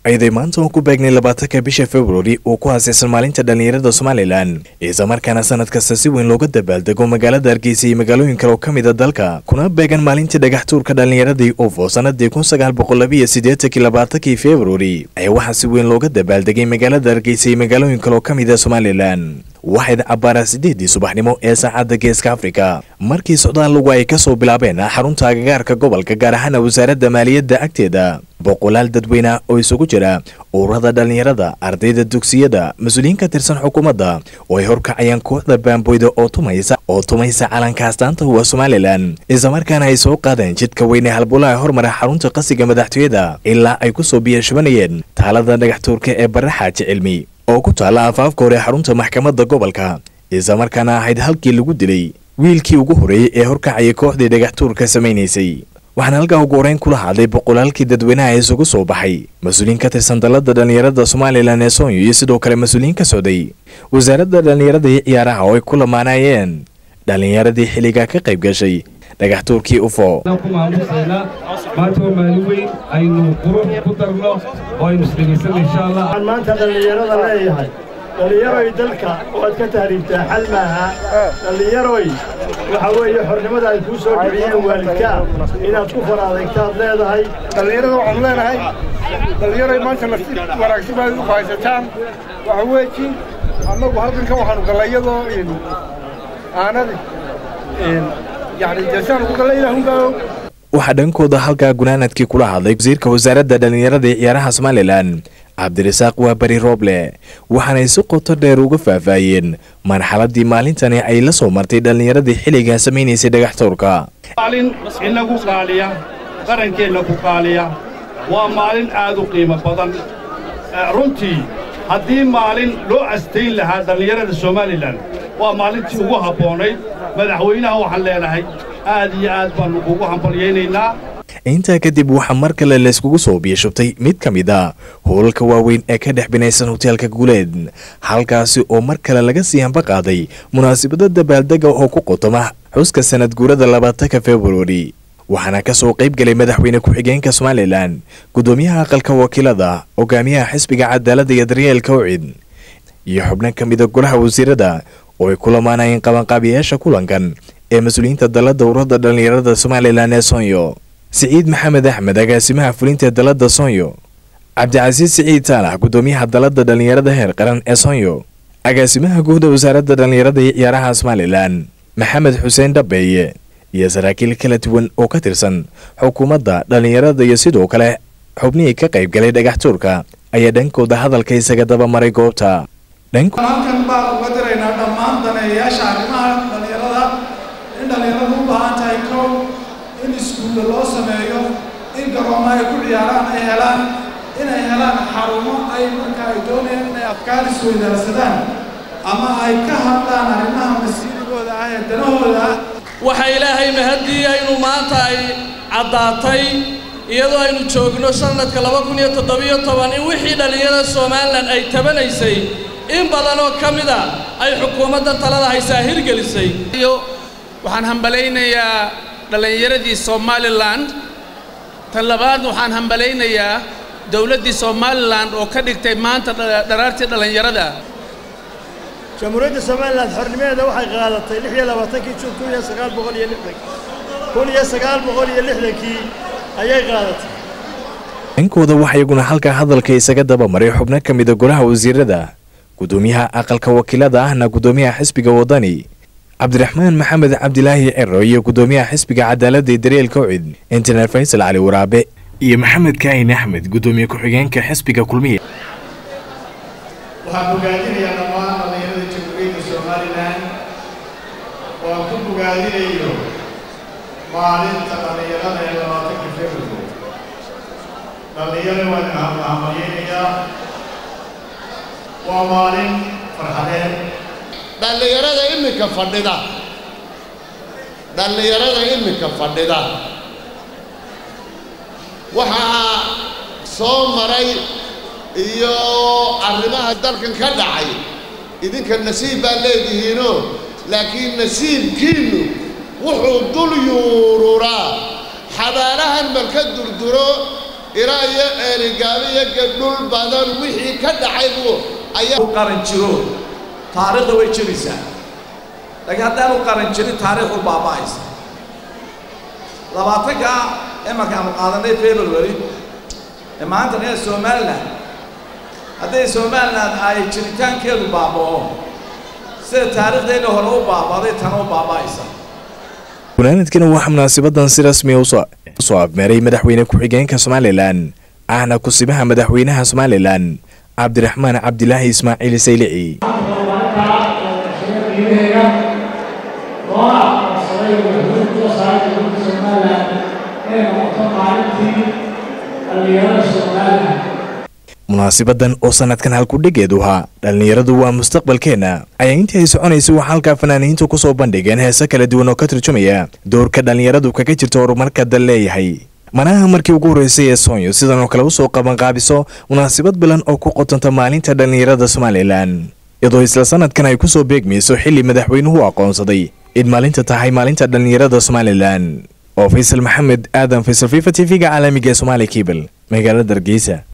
ayday maanta oo ku beegnay labaatanka bisha februari uu ku haasaysan maalinta dhallinyarada somalilan islamarkaana sanad kasta si weyn looga dabaaldego magaalada hargeysa iyo magaalooyin kale oo ka mid a dalka kuna beegan maalintii dhagax tuurka dhallinyaradii ufo sanadii kun sagaal boqol labiiyo siddeetankii labaatankii februari ayaa waxaa si weyn looga dabaaldegay magaalada hargeysa iyo magaalooyin kale oo ka mid a somalilan waxayd cabbaara siddeedii subaxnimo ee saacadda geeska afrika markii socdaal lugu ay ka soo bilaabeen xarunta agagaarka gobolka gaar ahaana wasaaradda maaliyadda agteeda boqolaal dadweyne oo isugu jira ururada dhallinyarada ardayda dugsiyada mas-uuliyiin ka tirsan xukuumadda oo ay horkacayaan kooxda baamboyda oo tumaysa oo tumaysa calanka astaanta huwa somalilan islamarkaana ay soo qaadeen jidka weyne halbulaha hormara xarunta qasiga madaxtooyada ilaa ay ku soo biyashubanayeen taalada dhagaxtuurka ee barre xaaji cilmi oo ku taalla afaafka hore xarunta maxkamadda gobolka islamarkaana ahayd halkii lagu dilay wiilkii ugu horreeyey ee horkacayay kooxdii dhagaxtuurka samaynaysay waxaana halkaa ugu horeyn kula hadlay boqolaalkii dadweynaha isugu soo baxay mas-uuliyiin ka tirsan dalladda dhallinyarada somalilan ee soonyo iyo sidoo kale mas-uuliyiin ka socday wasaaradda dhallinyarada iyo ciyaaraha oo ay ku lamaanayeen dhallinyaradii xilligaa ka qayb gashay dhagaxtuurkii ufo ku maamusaynaa maanta waa maalin weyn aynu qurux ku darno oo aynu isdhegaysano insha allah waxaan maanta dhallinyarada leeyahay dhallinyaroy dalka waad ka tahriibtaa xal maaha dhallinyaroy waxa weeye xornimada ay kuu soo dhiciyeen waalidkaa inaad ku faraadegtaad leedahay dhallinyarada waxaanu leenahay dhallinyaroy maanta nafti wanaagsan baad u haysataan waxa weeji annagu halkanka waxaanu gallay iyadoo aanadi yani deesaanu ku gallay ilaahunbaa waxaa dhankooda halkaa gunaanadkii kula hadlay wasiirka wasaaradda dhallinyarada ee ciyaaraha somalilan cabdirasaaq waa beri rooble waxaanay si qoto dheer uga faahfaahiyeen marxaladii maalintani ay la soo martay dhallinyaradii xilligaa samaynaysay dhagaxtuurka maalin inagu qaaliya qarankeenna ku qaaliya waa maalin aad u qiimo badan runtii haddii maalin loo astayn lahaa dhallinyarada somalilan waa maalintii ugu habboonayd madaxweynaha waxaan leenahay aad iyo aad baannu kugu hambalyaynaynaa intaa kadib waxaa mar kale layskugu soo biyashubtay mid ka mid a hoolalka waaweyn ee ka dhex binaysan hoteelka guuleed halkaasi oo mar kale laga sii hamba qaaday munaasabada dabaaldega oo ku qotoma xuska sanad guurada labaatanka februari waxaana ka soo qayb galay madaxweyne ku-xigeenka somalilan guddoomiyaha aqalka wakiilada hogaamiyaha xisbiga cadaaladda iyo daryeelka ucid iyo xubno ka mida golaha wasiirada oo ay ku lamaanayeen qabanqaabiyayaasha kulankan ee mas-uuliyiinta dalladda ururada dhallinyarada somalilan ee soonyo siciid maxamed axmed agaasimaha fulinta dalladda soonyo cabdicasiis siciid saalax guddoomiyaha dalladda dhallinyarada heer qaran ee soonyo agaasimaha guuda wasaaradda dhallinyarada iyo ciyaaraha somalilan maxamed xuseen dhabeeye iyo saraakiil kala duwan oo ka tirsan xukuumadda dhallinyarada iyo sidoo kale xubnihii ka qayb galay dhagaxtuurka ayaa dhankooda hadalka isaga daba maray goobta halkan baan uga diraynaa dhammaan daneeyayaasha arrimaha dhallinyarada in dhallinyaradu u baahan tahay kow in iskuulla loo sameeyo in garoomo ay ku ciyaaraan ay helaan inay helaan xarumo ay marka ay doonayaan inay afkaar isweydaarsadaan ama ay ka hadlaan arrimaha masiirigooda ah ee danahooda ah waxaa ilaahay mahadiya inuu maanta ay caddaatay iyadoo aynu joogno sanadka laba kun iyo toddobiyo toban in wixii dhallinyarada somalilan ay tabanaysay in badan oo ka mid a ay xukuumadda talada haysaa hirgelisay waxaan hambalaynayaa dhallinyaradii somalilan tan labaad waxaan hambalaynayaa dowladdii somalilan oo ka dhigtay maanta dharaartii dhallinyarada jamhuuriyadda somalilan xornimadeeda waxay qaadatay lix iyo labaatankii juun kun iyo sagaal boqol iyo lixdan kun iyo sagaal boqol iyo lixdankii ayay qaadatay dhankooda waxaa iyaguna halkaa hadalka isaga daba maray xubno ka mida golaha wasiirada guddoomiyaha aqalka wakiilada ahna guddoomiyaha xisbiga wadani cabdiraxmaan maxamed cabdilaahi cero iyo guddoomiyaha xisbiga cadaaladda iyo daryeelka ucid injineer faysal cali waraabe iyo maxamed kaahin axmed guddoomiye ku-xigeenka xisbiga kulmiya waxaan bogaadinayaa dhammaan dhallinyarada jamhuuriyadda somalilan waan ku bogaadinayo maalinta dhallinyarada ee labaatanka february dhallinyaro waan hambalyaynayaa waa maalin farxadeed dhallinyarada iminka fadhida dhallinyarada iminka fadhida waxaa soo maray iyo arrimaha dalkan ka dhacay idinka nasiib baa leedihiinoo laakiin nasiibkiinnu wuxuu dul yuururaa xabaalahan marka durduro ilaa iyo ceerigaabo iyo gadhul badan wixii ka dhacay buu ayaa u qaran jiro taariikhda way jiraysaa laakiin haddaanu qaran jirin taariikhdu baaba'aysa labaatanka imarkaanu qaadanay february ee maanta ee somalilan hadday somalilan ay jiritaankeedu baaba'o sida taariikhdeenna hore u baaba'day tana u baaba'aysa gunaanadkana waxaa munaasabadan si rasmiya usoo abmeeray madaxweyne ku-xigeenka somalilan ahna kusibaha madaxweynaha somalilan cabdiraxmaan cabdilaahi ismaaciil saylici munaasibadan oo sanadkan halkudhigeedu ahaa dhallinyaradu waa mustaqbalkeenna ayaa intii ay soconaysay waxaa halkaa fanaaniintu kusoo bandhigeen heese kala duwan oo ka turjumaya doorka dhallinyaradu kaga jirta horumarka dal leeyahay manaha markii ugu horreysay ee soonyo sidan oo kale usoo qabanqaabiso munaasabad bilan oo ku qotanta maalinta dhallinyarada somalilan iyadoo isla sanadkan ay kusoo beegmayso xilli madaxweynuhu aqoonsaday in maalinta tahay maalinta dhallinyarada somalilan oo faysal maxamed aadan faysal fifa t v-ga caalamiga ee somaali kebel magaalada hargeysa